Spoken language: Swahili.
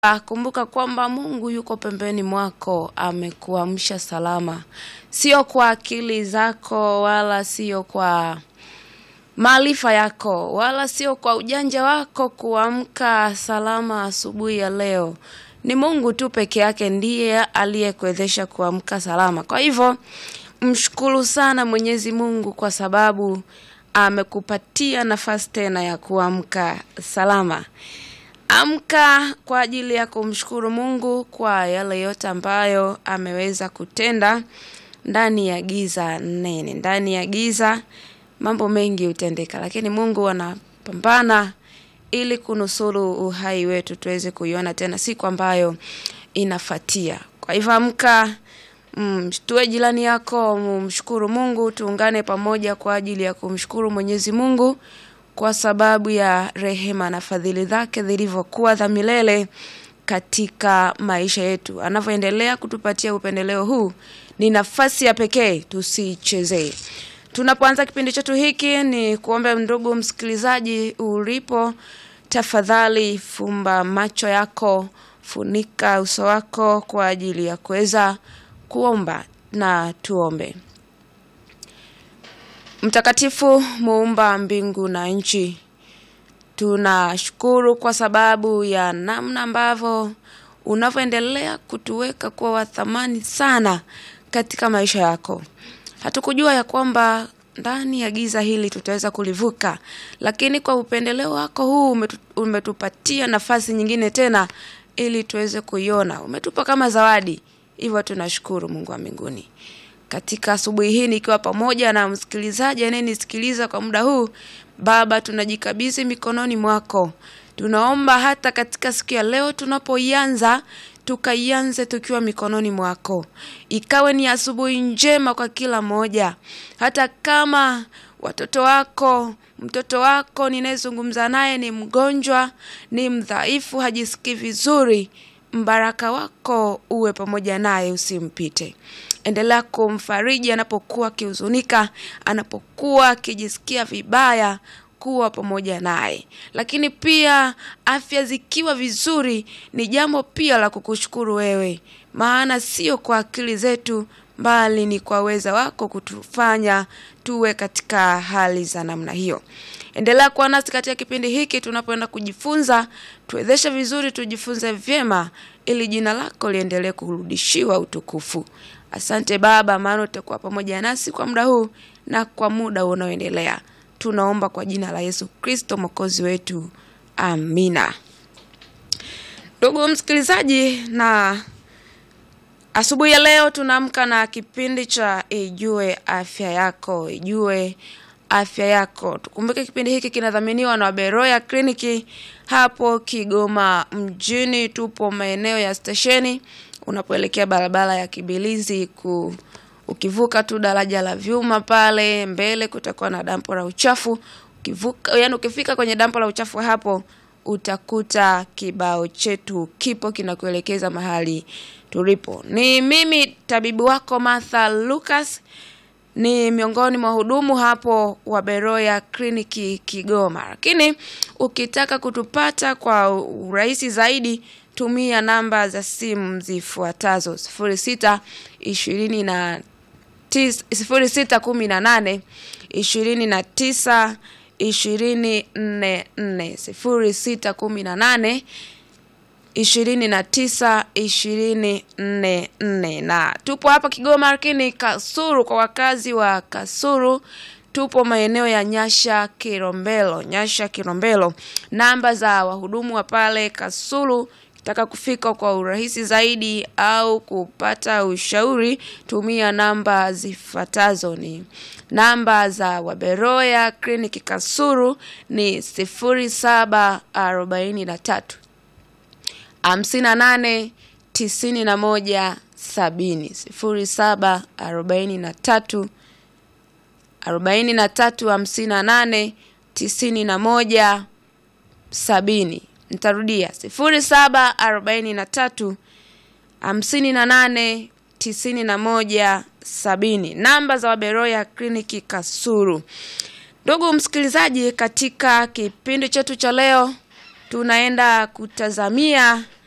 kumbuka kwamba Mungu yuko pembeni mwako, amekuamsha salama, sio kwa akili zako wala sio kwa maarifa yako wala sio kwa ujanja wako kuamka salama asubuhi ya leo. Ni Mungu tu peke yake ndiye aliyekuwezesha kuamka salama. Kwa hivyo mshukuru sana Mwenyezi Mungu kwa sababu amekupatia nafasi tena ya kuamka salama. Amka kwa ajili ya kumshukuru Mungu kwa yale yote ambayo ameweza kutenda ndani ya giza nene. Ndani ya giza mambo mengi hutendeka, lakini Mungu anapambana ili kunusuru uhai wetu tuweze kuiona tena siku ambayo inafatia. Kwa hivyo amka, mm, tuwe jirani yako, mshukuru Mungu, tuungane pamoja kwa ajili ya kumshukuru Mwenyezi Mungu kwa sababu ya rehema na fadhili zake zilivyokuwa za milele katika maisha yetu. Anavyoendelea kutupatia upendeleo huu, ni nafasi ya pekee, tusichezee. Tunapoanza kipindi chetu hiki, ni kuombe ndugu msikilizaji, ulipo, tafadhali fumba macho yako, funika uso wako kwa ajili ya kuweza kuomba, na tuombe. Mtakatifu, muumba mbingu na nchi, tunashukuru kwa sababu ya namna ambavyo unavyoendelea kutuweka kuwa wa thamani sana katika maisha yako. Hatukujua ya kwamba ndani ya giza hili tutaweza kulivuka, lakini kwa upendeleo wako huu umetu, umetupatia nafasi nyingine tena ili tuweze kuiona. Umetupa kama zawadi, hivyo tunashukuru Mungu wa mbinguni katika asubuhi hii nikiwa pamoja na msikilizaji anayenisikiliza kwa muda huu. Baba, tunajikabidhi mikononi mwako. Tunaomba hata katika siku ya leo tunapoianza, tukaianze tukiwa mikononi mwako, ikawe ni asubuhi njema kwa kila mmoja, hata kama watoto wako mtoto wako ninayezungumza naye ni mgonjwa, ni mdhaifu, hajisikii vizuri, mbaraka wako uwe pamoja naye, usimpite. Endelea kumfariji anapokuwa akihuzunika, anapokuwa akijisikia vibaya, kuwa pamoja naye. Lakini pia afya zikiwa vizuri, ni jambo pia la kukushukuru wewe, maana sio kwa akili zetu, bali ni kwa uweza wako kutufanya tuwe katika hali za namna hiyo. Endelea kuwa nasi katika kipindi hiki tunapoenda kujifunza, tuwezeshe vizuri, tujifunze vyema, ili jina lako liendelee kurudishiwa utukufu. Asante Baba, maana utakuwa pamoja nasi kwa muda huu na kwa muda unaoendelea. Tunaomba kwa jina la Yesu Kristo mwokozi wetu, amina. Ndugu msikilizaji, na asubuhi ya leo tunaamka na kipindi cha Ijue Afya Yako, Ijue Afya Yako. Tukumbuke kipindi hiki kinadhaminiwa na Beroya Kliniki hapo Kigoma mjini. Tupo maeneo ya stesheni unapoelekea barabara ya Kibilizi ku ukivuka tu daraja la vyuma pale mbele kutakuwa na dampo la uchafu. Ukivuka, yani ukifika kwenye dampo la uchafu hapo utakuta kibao chetu kipo kinakuelekeza mahali tulipo. Ni mimi tabibu wako Martha Lucas, ni miongoni mwa hudumu hapo wa Beroya Kliniki Kigoma. Lakini ukitaka kutupata kwa urahisi zaidi tumia namba za simu zifuatazo: sifuri sita ishirini na sifuri sita kumi na nane ishirini na tisa ishirini nne nne sifuri sita kumi na nane ishirini na tisa ishirini nne nne. Na tupo hapa Kigoma, lakini Kasuru, kwa wakazi wa Kasuru tupo maeneo ya Nyasha Kilombero, Nyasha Kilombero. Namba za wahudumu wa pale Kasulu Taka kufika kwa urahisi zaidi au kupata ushauri, tumia namba zifuatazo. Ni namba za Waberoya Kliniki Kasuru ni sifuri saba arobaini na tatu hamsini na nane tisini na moja sabini sifuri saba arobaini na tatu arobaini na tatu hamsini na nane tisini na moja sabini. Nitarudia sifuri saba arobaini na tatu hamsini na nane tisini na moja sabini. Namba za Waberoya Kliniki Kasuru. Ndugu msikilizaji, katika kipindi chetu cha leo tunaenda kutazamia